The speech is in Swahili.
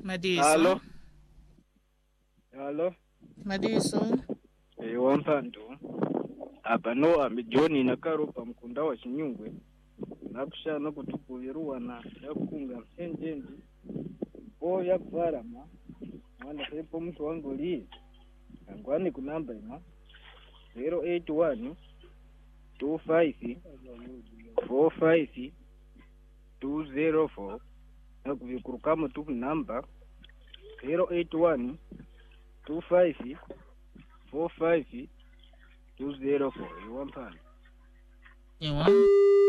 madiso Halo. Halo. madiso Eh, wampandu. Apa no ambi John nakaro pa mkunda wa Chinyungwe. Nakushana kutukuviruwana yakunga msenjenji. Po yakvarama. Mwana sepo mtu wangu li. Angwani kunamba ima. 081 25 45 204 nakuvikurukamo tu namba 081 25 45 204 iwampani ewa